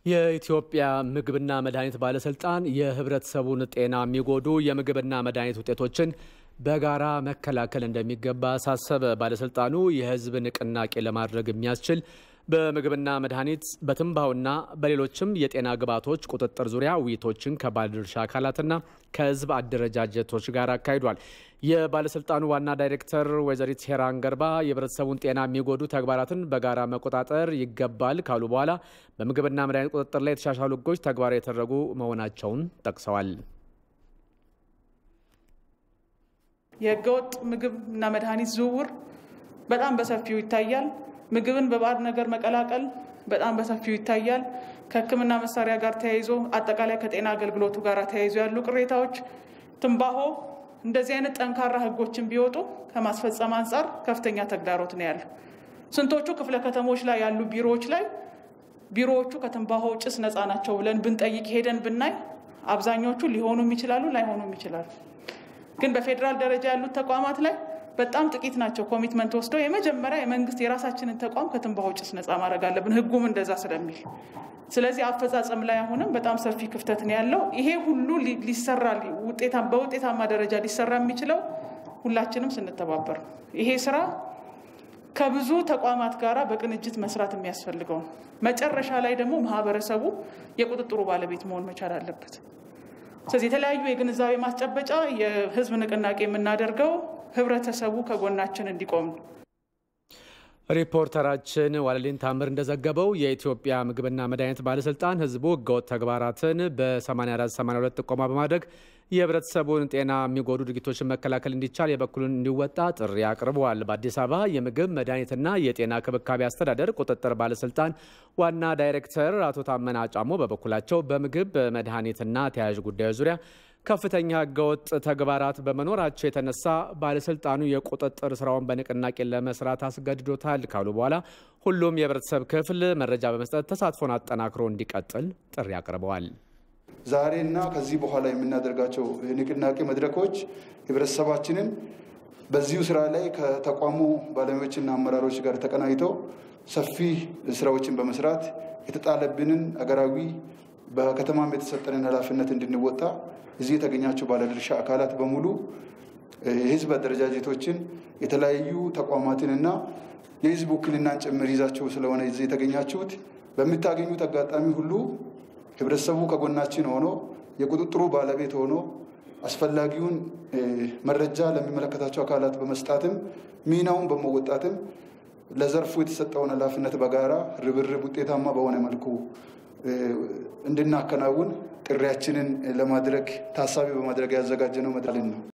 የኢትዮጵያ ምግብና መድኃኒት ባለስልጣን የህብረተሰቡን ጤና የሚጎዱ የምግብና መድኃኒት ውጤቶችን በጋራ መከላከል እንደሚገባ አሳሰበ። ባለስልጣኑ የህዝብ ንቅናቄ ለማድረግ የሚያስችል በምግብና መድኃኒት በትንባውና በሌሎችም የጤና ግብዓቶች ቁጥጥር ዙሪያ ውይይቶችን ከባለድርሻ አካላትና ከህዝብ አደረጃጀቶች ጋር አካሂዷል። የባለስልጣኑ ዋና ዳይሬክተር ወይዘሪት ሄራን ገርባ የህብረተሰቡን ጤና የሚጎዱ ተግባራትን በጋራ መቆጣጠር ይገባል ካሉ በኋላ በምግብና መድኃኒት ቁጥጥር ላይ የተሻሻሉ ህጎች ተግባራዊ የተደረጉ መሆናቸውን ጠቅሰዋል። የህገወጥ ምግብና መድኃኒት ዝውውር በጣም በሰፊው ይታያል። ምግብን በባዕድ ነገር መቀላቀል በጣም በሰፊው ይታያል። ከህክምና መሳሪያ ጋር ተያይዞ አጠቃላይ ከጤና አገልግሎቱ ጋር ተያይዞ ያሉ ቅሬታዎች፣ ትንባሆ፣ እንደዚህ አይነት ጠንካራ ህጎችን ቢወጡ ከማስፈጸም አንጻር ከፍተኛ ተግዳሮት ነው ያለው። ስንቶቹ ክፍለ ከተሞች ላይ ያሉ ቢሮዎች ላይ ቢሮዎቹ ከትንባሆ ጭስ ነፃ ናቸው ብለን ብንጠይቅ ሄደን ብናይ አብዛኞቹ ሊሆኑም ይችላሉ ላይሆኑም ይችላሉ። ግን በፌዴራል ደረጃ ያሉት ተቋማት ላይ በጣም ጥቂት ናቸው ኮሚትመንት ወስደው የመጀመሪያ የመንግስት የራሳችንን ተቋም ከትንባሆ ጭስ ነፃ ማድረግ አለብን ህጉም እንደዛ ስለሚል። ስለዚህ አፈጻጸም ላይ አሁንም በጣም ሰፊ ክፍተት ነው ያለው። ይሄ ሁሉ ሊሰራ በውጤታማ ደረጃ ሊሰራ የሚችለው ሁላችንም ስንተባበር ነው። ይሄ ስራ ከብዙ ተቋማት ጋራ በቅንጅት መስራት የሚያስፈልገው ነው። መጨረሻ ላይ ደግሞ ማህበረሰቡ የቁጥጥሩ ባለቤት መሆን መቻል አለበት። ስለዚህ የተለያዩ የግንዛቤ ማስጨበጫ የህዝብ ንቅናቄ የምናደርገው ህብረተሰቡ ከጎናችን እንዲቆም ነው። ሪፖርተራችን ዋለሊን ታምር እንደዘገበው የኢትዮጵያ ምግብና መድኃኒት ባለስልጣን ህዝቡ ህገወጥ ተግባራትን በ8482 ጥቆማ በማድረግ የህብረተሰቡን ጤና የሚጎዱ ድርጊቶችን መከላከል እንዲቻል የበኩሉን እንዲወጣ ጥሪ አቅርበዋል። በአዲስ አበባ የምግብ መድኃኒትና የጤና ክብካቤ አስተዳደር ቁጥጥር ባለስልጣን ዋና ዳይሬክተር አቶ ታመና ጫሞ በበኩላቸው በምግብ መድኃኒትና ተያያዥ ጉዳዮች ዙሪያ ከፍተኛ ህገወጥ ተግባራት በመኖራቸው የተነሳ ባለስልጣኑ የቁጥጥር ስራውን በንቅናቄ ለመስራት አስገድዶታል ካሉ በኋላ ሁሉም የህብረተሰብ ክፍል መረጃ በመስጠት ተሳትፎን አጠናክሮ እንዲቀጥል ጥሪ አቅርበዋል። ዛሬና ከዚህ በኋላ የምናደርጋቸው የንቅናቄ መድረኮች ህብረተሰባችንን በዚሁ ስራ ላይ ከተቋሙ ባለሙያዎችና አመራሮች ጋር ተቀናጅተው ሰፊ ስራዎችን በመስራት የተጣለብንን አገራዊ በከተማም የተሰጠንን ኃላፊነት እንድንወጣ እዚህ የተገኛችሁ ባለድርሻ አካላት በሙሉ የህዝብ አደረጃጀቶችን የተለያዩ ተቋማትንና የህዝብ ውክልናን ጭምር ይዛችሁ ስለሆነ እዚህ የተገኛችሁት በምታገኙት አጋጣሚ ሁሉ ህብረተሰቡ ከጎናችን ሆኖ የቁጥጥሩ ባለቤት ሆኖ አስፈላጊውን መረጃ ለሚመለከታቸው አካላት በመስጣትም ሚናውን በመወጣትም ለዘርፉ የተሰጠውን ኃላፊነት በጋራ ርብርብ ውጤታማ በሆነ መልኩ እንድናከናውን ጥሪያችንን ለማድረግ ታሳቢ በማድረግ ያዘጋጀነው መድረክ ነው።